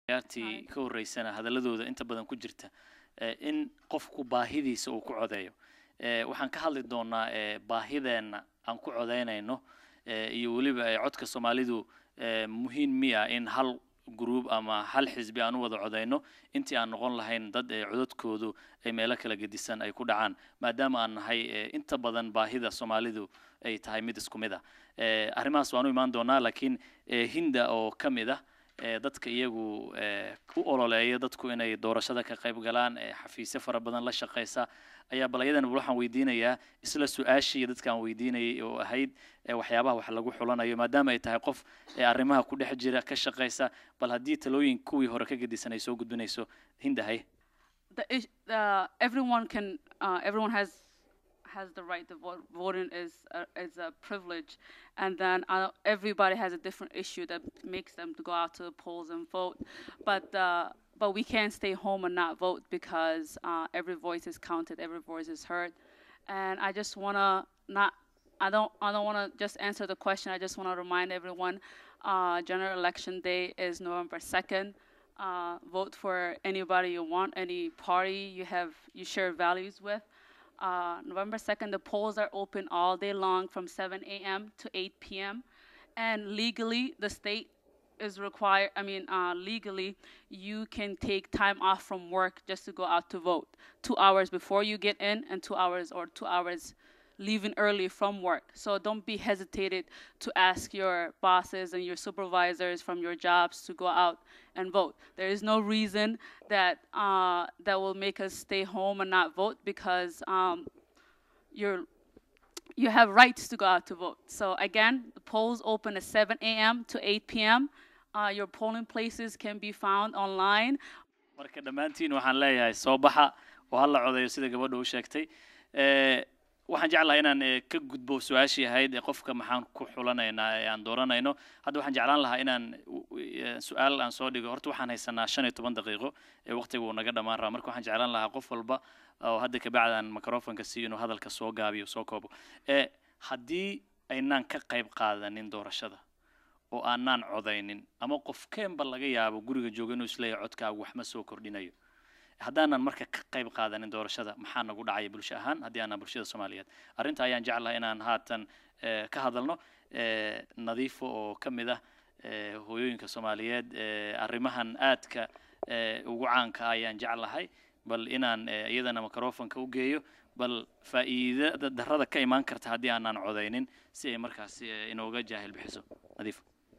ciyaartii ka horeysana hadaladooda inta badan ku jirta eh, in qofku baahidiisa uu ku codeeyo Eh, waxaan ka hadli doonaa eh, baahideenna aan ku codeynayno eh, iyo weliba eh, codka soomaalidu eh, muhiim miya in hal gruub ama hal xisbi aan u wada codeyno intii aan noqon lahayn dad eh, codadkoodu ay meelo kala gedisan ay ku dhacaan maadaama aan nahay eh, inta badan baahida soomaalidu ay tahay mid isku mid ah Eh, arrimahaas waan u imaan doonaa laakiin eh, hinda oo ka mid ah eh, dadka iyagu eh, u ololeeya dadku inay doorashada ka qayb galaan eh, xafiisyo fara badan la shaqeysa ayaa bal ayadan waxaan weydiinayaa isla su-aashii dadkaan weydiinayay oo ahayd eh, waxyaabaha wax lagu xulanayo maadaama ay tahay qof eh, arrimaha ku dhex jira ka shaqeysa bal haddii talooyin kuwii hore ka gedisan ay soo gudbinayso hinda hay the, ish- the everyone can uh, everyone has has the right to vote. Voting is a, is a privilege, and then uh, everybody has a different issue that makes them to go out to the polls and vote. But uh, but we can't stay home and not vote because uh, every voice is counted, every voice is heard, and I just wanna not. I don't. I don't want to just answer the question. I just want to remind everyone, uh, general election day is November second uh, vote for anybody you want, any party you have you share values with. Uh, November 2nd, the polls are open all day long from 7 a.m. to 8 p.m. And legally, the state is required, I mean, uh, legally, you can take time off from work just to go out to vote. Two hours before you get in, and two hours or two hours leaving early from work. So don't be hesitated to ask your bosses and your supervisors from your jobs to go out and vote. There is no reason that uh, that will make us stay home and not vote because um, you're you have rights to go out to vote. So again, the polls open at 7 a.m. to 8 p.m. Uh, your polling places can be found online marka dhammaantiin waxaan leeyahay soo baxa oo hala codeeyo sida gabadha u sheegtay Eh, waxaan jeclahay inaan eh, ka gudbo su-aashii ahayd ee qofka maxaan ku xulanaynaa ee aan dooranayno hadda waxaan jeclaan lahaa inaan u- u- eh, su-aal aan soo dhigo horta waxaan haysanaa shan iyo toban daqiiqo ee waqtiga uu naga dhammaan rabaa marka waxaan jeclaan lahaa qof walba oo hadda kabacdi aan microfonka siiyo inuu hadalka soo gaabiyo soo koobo Eh, haddii aynaan ka qayb qaadanin doorashada oo aanaan codaynin ama qofkeenba laga yaabo guriga jooga inuu isleeyahay codkaagu wax ma soo kordhinayo haddaanan marka ka qayb qaadanin doorashada maxaa nagu dhacaya bulsho ahaan haddii aanan bulshada soomaaliyeed arrinta ayaan jeclahay inaan haatan eh, ka hadalno eh, nadiifo oo ka mid ah eh, hooyooyinka soomaaliyeed eh, arrimahan aadka eh, ugu caanka ah ayaan jeclahay bal inaan eh, iyadana microfonka u geeyo bal faa'iidada darrada ka imaan karta haddii aanan codaynin si ay markaasi eh, inooga jaahil bixiso nadiifo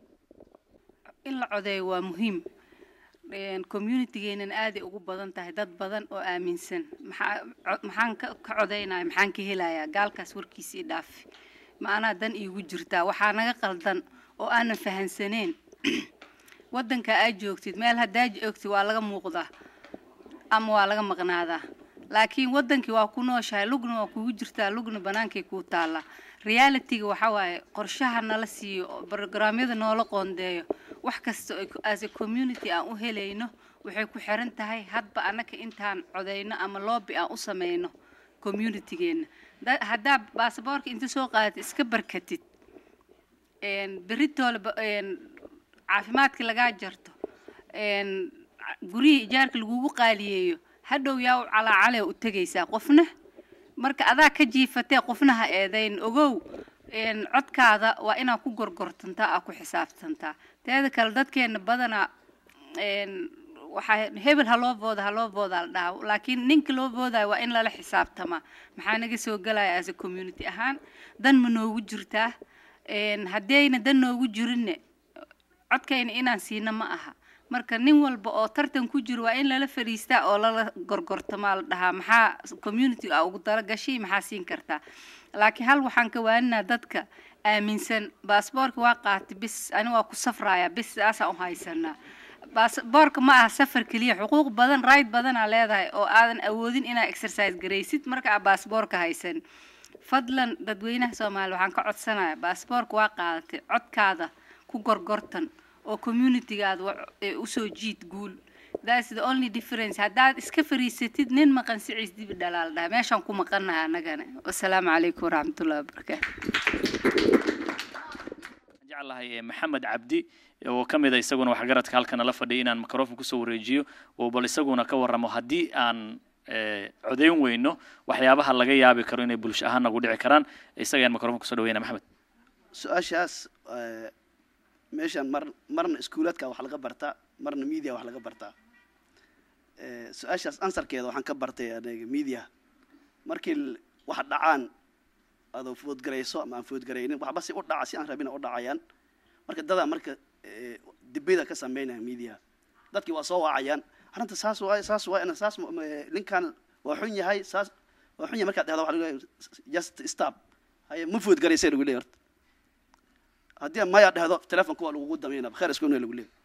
in la codeeyo waa muhiim communitygeenan aaday ugu badan tahay dad badan oo aaminsan maxaa co- maxaan ka ka codeynaya maxaan ka helayaa gaalkaas warkiisii dhaafi ma anaa dan iigu jirtaa waxaa naga qaldan oo aanan fahansaneen waddanka aad joogtid meel haddaa joogtid waa laga muuqdaa ama waa laga maqnaadaa laakiin waddankii waa ku nooshahay lugna waa kugu jirtaa lugna bannaankay kuu taallaa realityga waxaa waaye qorshaha nala siiyo oo programyada noola qoondeeyo wax kasta oo as a community aan u helayno waxay ku xiran tahay hadba annaka intaan codeyno ama loobi aan u sameyno communitygeenna Da- haddaa baasaboorka inta soo qaadatid iska barkatid een, beritoole ba- een, caafimaadka lagaa jarto een, ca- gurihii ijaarka lagugu qaaliyeeyo hadhow yaa u calaacale u tegaysaa qofna marka adaa ka jiifatee qofna ha eedayn ogow een, codkaada waa inaa ku gorgortantaa aa ku xisaabtantaa teeda kale dadkeena badanaa een, waxaa hebel ha loo booda ha loo boodaa la dhahaa laakiin ninka loo boodaayo waa in lala xisaabtamaa maxaa naga soo gelaya as a community ahaan dan ma noogu jirtaa een, haddayna dan noogu jirinne codkayna inaan siina ma aha marka nin walba oo tartan ku jiro waa in lala fadhiistaa oo lala gorgortamaa la dhahaa maxaa community a ugu talagashay maxaa siin kartaa laakiin hal waxaan ka waaninaa dadka aaminsan baasboorka waa qaatay bis ani waa ku safraaya bis saasaan u haysanaa baasboorka ma aha safar keliya xuquuq badan right badanaa leedahay oo aadan awoodin inaa exercise garaysid marka aa baasboorka haysan fadlan dadweynaha soomaaliya waxaan ka codsanaya baasboorka waa qaadatay codkaada ku gorgortan oo communitygaada wa- ee usoo jiid guul that's the only difference haddaad iska fariisatid nin maqan siciis dibi dhalaal dhaha meeshaan ku maqannaha annagana wasalaamu calaykum waraxmatullahi wabarakaatu jeclahay eh, maxamed cabdi oo ka mid a isaguna waxgaradka halkan nala fadhiya inaan microphone kusoo wareejiyo oo bal isaguna ka warramo haddii aan eh, codayn weyno waxyaabaha laga yaabi karo inay bulsho ahaan nagu dhici karaan isaga ayaan microphone kusoo dhaweyna maxamed su-aashaas eh, meeshan mar marna iskuulaadka wax laga bartaa marna media wax laga bartaa Eh, su-aashaas ansarkeeda waxaan ka bartay aniga media markii l- wax dhacaan adoo foodgarayso ama aan foodgaraynin waxba si u dhaca si aan rabin u dhacayaan marka dadaa marka eh, dibida ka sameynaya media dadkii waa soo wacayaan arrinta saas waay saas waay ana saas ma- ma- ninkan waa xun yahay saas waa xun yahay markaad dhahdo waxa lagu leeyahay just stop haye ma foodgaraysay lagu leeyahay horta haddii maya dhahdo telefonka waa lagugu dameynaa kheer isku lagu leeyahay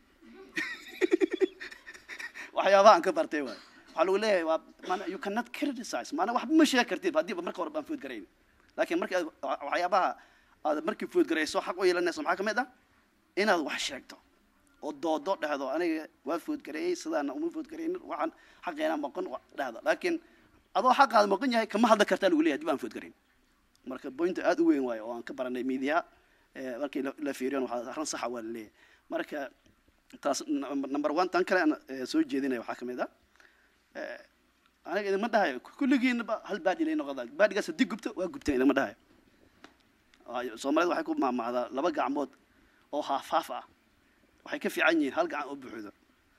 waxyaabaha aan ka bartay waay waxaa lagu leeyahay waa maana you cannot criticize maana waxba ma sheegi kartid haddiiba marka hore baan food garayn laakiin marka aad- wa- waxyaabaha aad markii food garayso xaq u yeelanayso maxaa ka mid ah inaad wax sheegto oo doodo dhahdo aniga waa food gareeyey sidaana uma food garaynin waxaan xaqeena maqan wa- dhahdo laakiin adoo xaqaada maqan yahay kama hadli kartaa lagu leeyahay dib aan food garayn marka bointa aad u weyn waayo oo aan ka baranay media eh, markii la- la fiiriyon waxaa arrin saxa waa la leeyahay marka taas n- number one tan kale aan eh, soo jeedinaya waxaa ka mid ah eh, aniga idinma dhahayo kulligiinaba hal baadhi lay noqdaa baadhigaas haddii gubto waa gubteen idinma dhahayo Waayo, soomaalida waxay ku maamacdaa laba gacmood oo haaf-haaf ah waxay ka fiican yihiin hal gacan oo buuxdo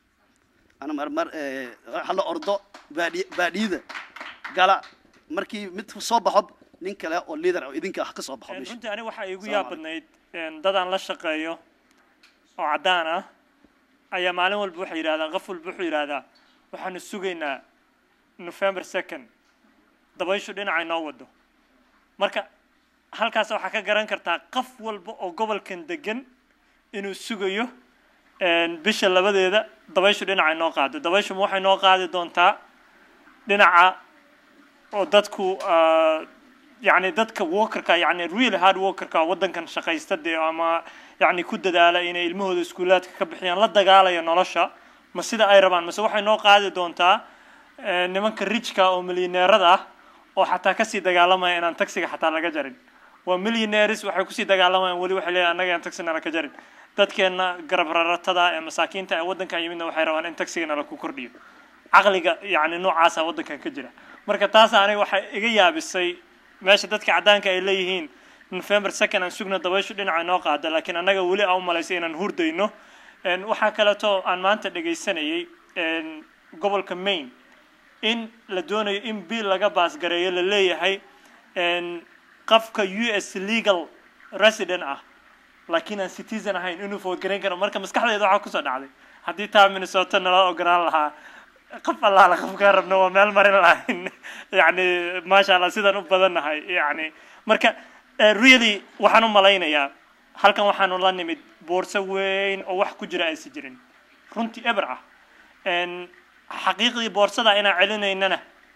ana mar mar eh, hala ordo baadhi baadhiyada gala markii mid soo baxo nin kale oo leader oo idinka ah ka soo baxo meesha runtii aniga waxaa iigu Salaam yaab calaykum. badnayd een, dadaan la shaqeeyo oo caddaan ah ayaa maalin walba waxay yidhahdaan qof walba wuxuu yidhahdaa waxaanu sugaynaa november second dabayshu dhinacay noo wado marka halkaas waxaa ka garan kartaa qof walba oo gobolkan degan inuu sugayo een, bisha labadeeda dabayshu dhinacay noo qaado dabayshu ma waxay noo qaadi doontaa dhinaca oo dadku ah, yani dadka workerka yani real hard workerka wadankan shaqaysta dee ama yani ku dadaala inay ilmahooda iskuulaadka ka bixiyaan la dagaalaya nolosha ma sida ay rabaan mase waxay noo qaadi doontaa eh, nimanka rijka oo milyaneerada ah oo xataa kasii dagaalamaya inaan taxiga xataa laga jarin waa millionaires waxay kusii dagaalamayaan weli waxay leeyahay annaga aan taxi nala ka jarin dadkeena garab raratada ee masaakiinta ee waddankan yimidna waxay rabaan in taxiga nala ku kordhiyo caqliga yani noocaasa waddankan ka jira marka taas aniga waxay iga yaabisay meesha dadka caddaanka ay leeyihiin november second aan sugna dabayshu dhinaca noo qaada laakiin annaga weli aan u malaysay inaan hurdayno En waxaa kaleeto aan maanta dhegaysanayay en gobolka maine in la doonayo in bill laga baasgareeyo la leeyahay en qofka u s legal resident ah laakiin aan citizen ahayn inuu foodgarayn karo marka maskaxdeeda waxaa kusoo dhacday haddii taa minnesota nala ogolaan lahaa qof allaala qofkaan rabno waa meel marin lahayn yani maasha allah sidaan u badannahay yani marka eh, really waxaan u malaynayaa halkan waxaanu la nimid boorso weyn oo wax ku jira aysan jirin runtii eber ah En xaqiiqdii boorsada inaan celinaynana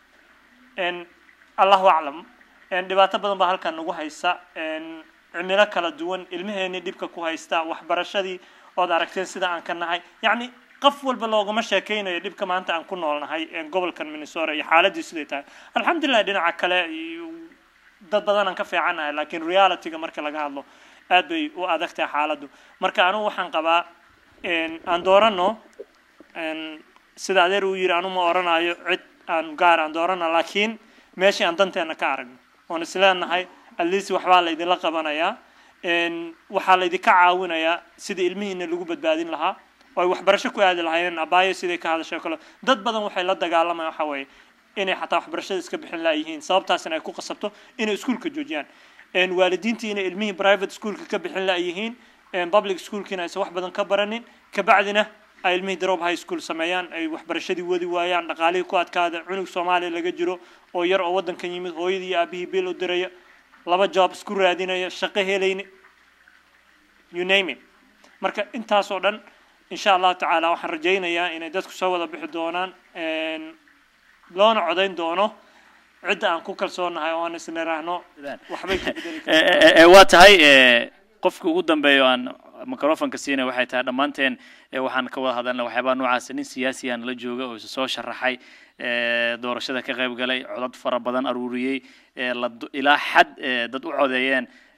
en allahu aclam en dhibaato badan baa halkan nagu haysa en cimilo kala duwan ilmaheenii dhibka ku haysta waxbarashadii ood aragteen sida aan ka nahay yacni qof walba loogama sheekaynayo dhibka maanta aan ku noolnahay en gobolkan minnesota iyo xaaladii siday tahay alxamdulilah dhinaca kale iyo dad badan aan ka fiicannahay laakiin realityga marka laga hadlo aad bay u adag tahay xaaladdu marka anugu waxaan qabaa en aan doorano en sida adeer uu yidhi anu ma oranayo cid aan gaar aan doorana laakiin meeshii aan danteena ka aragno oon isleenahay at least waxbaa laydinla qabanayaa en waxaa laydinka caawinayaa sida ilmihiina lagu badbaadin lahaa oo ay waxbarasho ku aadi lahaayeen abaayo siday ka hadashay oo kale dad badan waxay la dagaalamayaan waxa weeye inay xataa waxbarashada iska bixin laayihiin sababtaasina ay ku qasabto inay iskuulka joojiyaan En waalidiintii inay ilmihii private schoolka ka bixin laayihiin en public schoolkiina aysan wax badan ka baranin kabacdina ay ilmihii drop high school sameeyaan ay waxbarashadii wadi waayaan dhaqaalihii ku adkaada cunug soomaaliya laga jiro oo yar oo waddankan yimid hooyadii iyo aabihii biil u diraya laba job isku raadinaya shaqo helayni you name it marka intaas oo dhan insha allahu tacaala waxaan rajaynayaa inay dadku soo wada bixi doonaan en loona codayn doono cidda aan ku kalsoonahay oo aan isniraahno waxbay ka bedeli Eh, eh, eh, waa tahay eh, qofka ugu dambeeya oo aan microfonka siinay waxay tahay dhammaanteen eh, waxaan ka wada hadalna waxyaabaha noocaas nin siyaasi aan la jooga oo isa soo sharaxay eh, doorashada ka qayb galay codad fara badan aruuriyey eh, la do- ilaa xad eh, dad u codeeyeen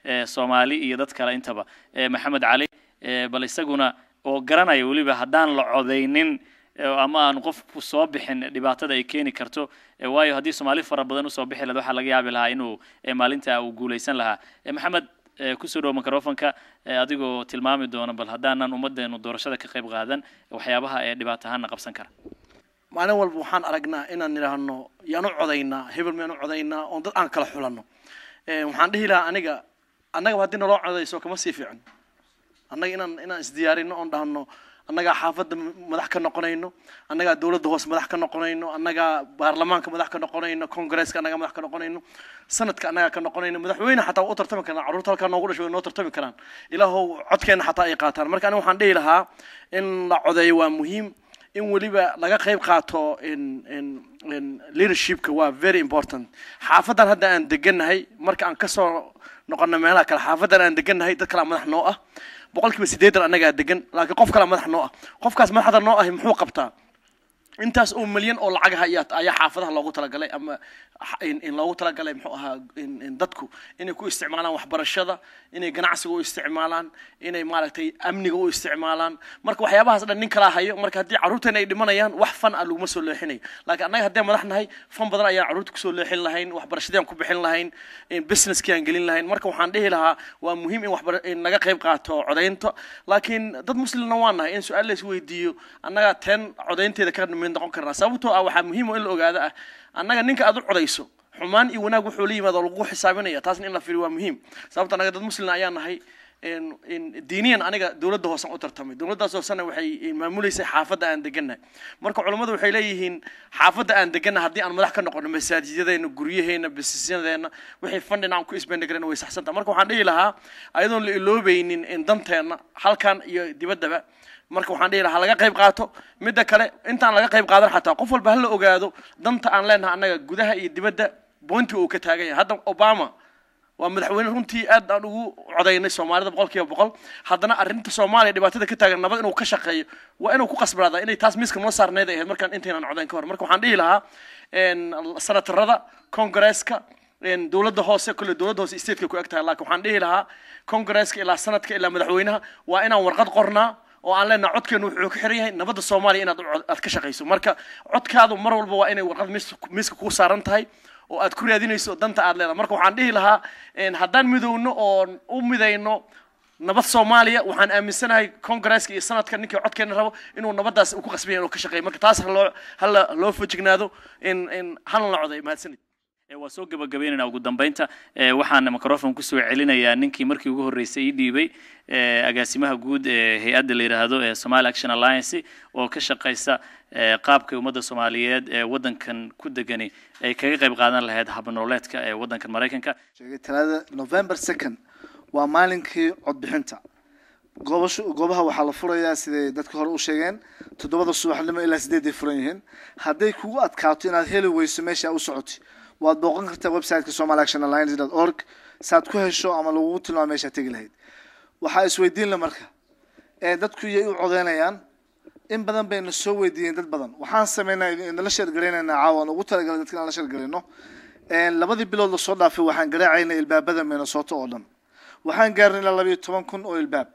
eh, soomaali iyo dad kale intaba Eh, maxamed cali eh, bal isaguna oo garanaya weliba haddaan la codaynin eh, ama aan qofku soo bixin dhibaatada ay keeni karto eh, waayo haddii soomaali fara badan usoo bixi lahayd waxaa laga yaabi lahaa inuu eh, maalinta uu guuleysan lahaa Eh, maxamed eh, kusoo dhowo microfonka eh, adigoo tilmaami doona bal haddaanan ummaddeenu doorashada ka qayb qaadan waxyaabaha ee dhibaato ahaana qabsan kara maalin walba waxaan aragnaa inaan nidhaahno yaan u codaynaa hebel miyaan u codaynaa oon dad aan kala xulanno Eh, waxaan dhihi lahaa aniga annagaba haddii naloo codayso kama sii fiican annaga inaan inaan isdiyaarino oon dhahno annagaa xaafadda madax ka noqonayno annagaa dowladda hoose madax ka noqonayno annagaa baarlamaanka madax ka noqonayno congresska annagaa madax ka noqonayno sanadka annagaa ka noqonayno madaxweyne xataa waa u tartami karaan carruurta halkaa noogu dhashay way noo tartami karaan ilaahow codkeenna xataa ay qaataan marka aniga waxaan dhihi lahaa in la codeeyo waa muhiim in weliba laga qayb qaato in in in leadershipka waa very important xaafadan hadda aan degannahay marka aan kasoo noqono meelaha kale xaafadan aan degannahay dad kalaa madax noo ah boqolkiiba siddeetan annagaa degan laakiin qof kalaa madax noo ah qofkaas madaxda noo ahi muxuu qabtaa intaas oo milyan oo lacagaha ayaa ayaa xaafadaha loogu talagalay ama xa- in, in loogu talagalay muxuu ahaa in, in dadku inay ku isticmaalaan waxbarashada inay ganacsiga u isticmaalaan inay maaragtay amniga u isticmaalaan marka waxyaabahaas dhan nin kalaa hayo marka haddii carruurteena ay dhimanayaan wax fan ah laguma soo leexinayo laakiin annaga haddii madax nahay fan badan ayaan carruurta kusoo leexin lahayn waxbarashadii aan ku bixin lahayn in businesskii aan gelin lahayn marka waxaan dhihi lahaa waa muhiim in waxbar in laga qayb qaato codaynta laakiin dad muslimna waan nahay in su-aal la isweydiiyo annaga teen codaynteeda ka mid noqon karnaa sababtoo ah waxaa muhiim oo in la ogaado ah annaga ninka aad u codayso xumaan iyo wanaag wuxuu la yimaado lagu xisaabinaya taasna in la fiiriyo waa muhiim sababta annaga dad muslina ayaa nahay in- in diiniyan aniga dowladda hoosan u tartamay dowladdaas hoosena waxay maamuleysay xaafadda aan degannahay marka culummadu waxay leeyihiin xaafadda aan degannahay haddii aan madax ka noqono masaajidadeena guryaheena bisisyadeenna wixii fandhin aan ku isbendhigarana way saxsantaha marka waxaan dhihi lahaa ayadoon la iloobaynin in danteenna halkan iyo dibaddaba marka waxaan dhihi lahaa laga qayb qaato midda kale intaan laga qayb qaadan xataa qof walba ha la ogaado danta aan leenahay annaga gudaha iyo dibadda bointi uu ka taagan yahay hadda obama waa madaxweyne runtii aad aan ugu codaynay soomaalida boqol kiiba boqol haddana arrinta soomaaliya dhibaatada ka taagan nabad inuu ka shaqeeyo waa inuu ku qasbanaada inay taas miiska noo saarneyd ay ahayd markaan intaynaan codayn ka hor marka waxaan dhihi lahaa en, senatarada congresska en, dowladda hoose kolle dowladda hoose stateka ku eg tahay laakiin waxaan dhihi lahaa congresska ilaa sanadka ilaa madaxweynaha waa inaan warqad qornaa oo aan leenahay codkeenu wuxuu ku xiran yahay nabadda soomaaliya inaad u cod- aad ka shaqayso marka codkaadu mar walba waa inay warqad miis- miiska kuu saaran tahay oo aad ku raadinayso danta aad leedahay marka waxaan dhihi lahaa en, haddaan midowno oon u midayno nabad soomaaliya waxaan aaminsanahay congresska iyo sanadka ninkii codkeena rabo inuu nabaddaas uu ku qasbaya inuu ka shaqeeyo marka taas ha loo hala loo fojignaado in in halna la coday mahadsanid Eh, waa soo gabagabaynaynaa ugu dambeynta Eh, waxaan microphone kusoo celinayaa ninkii markii ugu horreysay ii dhiibay eh, agaasimaha guud ee hay-adda la yidhaahdo ee Somali Action Alliance oo ka shaqeysa eh, qaabka ummadda Soomaaliyeed ee waddankan ku degani ay kaga qayb qaadan lahayd habnololeedka ee waddankan Mareykanka sheegay talaada november second waa maalinkii codbixinta goobashu goobaha waxaa la furayaa siday dadka hore u sheegeen toddobada subaxnimo ilaa sideeday furan yihiin hadday kugu adkaato inaad heli weyso meesha u socoti waad booqan kartaa websiteka somali action alliance dot org saad ku hesho ama lagugu tilmaamo meeshaad tegi lahayd waxaa isweydiin la marka ee dadku iyay u codeynayaan in badan bayna soo weydiiyeen dad badan waxaan sameynaa inala sheergaraynaynaa caawan ugu talagalay dadka inaan la sheergarayno labadii bilood lasoo dhaafay waxaan garaacaynay ilbaabada minnesota oo dhan waxaan gaarnay ilaa labayo toban kun oo ilbaab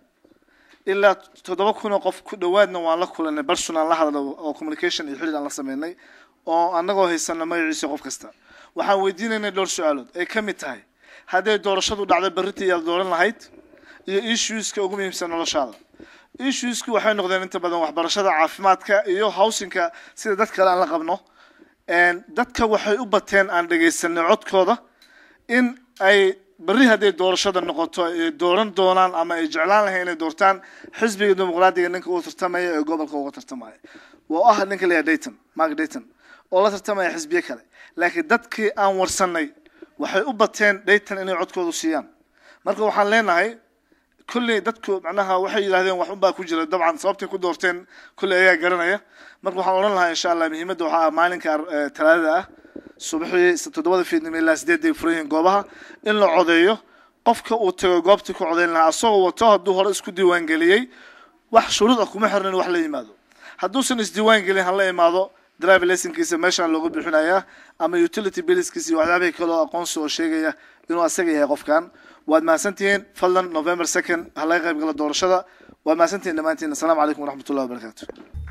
ilaa toddoba kun oo qof ku dhowaadna waan la kulanay barsun aan la hadlo oo communication iyo xidhiir aan la sameynay oo annagoo haysana magaciisa qof kasta waxaan weydiinaynay dhowr su-aalood ay ka mid tahay hadday doorashadu dhacdo berritii iyaad dooran lahayd iyo issueska ugu muhiimsan noloshaada issuesku waxay noqdeen inta badan waxbarashada caafimaadka iyo housingka sida dad kale aan la qabno dadka waxay u bateen aan dhegaysanay codkooda in ay berri hadday doorashada noqoto ay dooran doonaan ama ay jeclaan lahayn inay doortaan xisbiga dimuqraadiga ninka uu tartamaya ee gobolka uga tartamaya oo ah ninka la dayton mark dayton oo la tartamaya xisbiye kale laakiin dadkii aan warsanay waxay u bateen dayton inay codkoodu siiyaan marka waxaan leenahay kulley dadku macnaha waxay yidhahdeen wax unbaa ku jira dabcan sababtay ku doorteen kulley ayaa garanaya marka waxaan odhan lahaa insha allah muhiimadda waxaa ah maalinka talaadada ah subaxii toddobada fiidnimo ilaa sideeday furan yihiin goobaha in la codeeyo qofka uu tago goobtii ku codeyn lahaa asagoo wato hadduu hore isku diiwaan geliyey wax shuruud ah kuma xirna in wax la yimaado hadduusan isdiiwaan gelin hala imaado driver licenkiisa meeshaan loogu bixinayaa ama utility billskiisa iyo waxyaabihii kale oo aqoonsi oo sheegaya inuu asaga yahay qofkan waad mahadsantihiin fadlan november second ha laga qayb gala doorashada waad mahadsantihiin dhammaantiin asalaamu calaykum waraxmatullahi wabarakaatu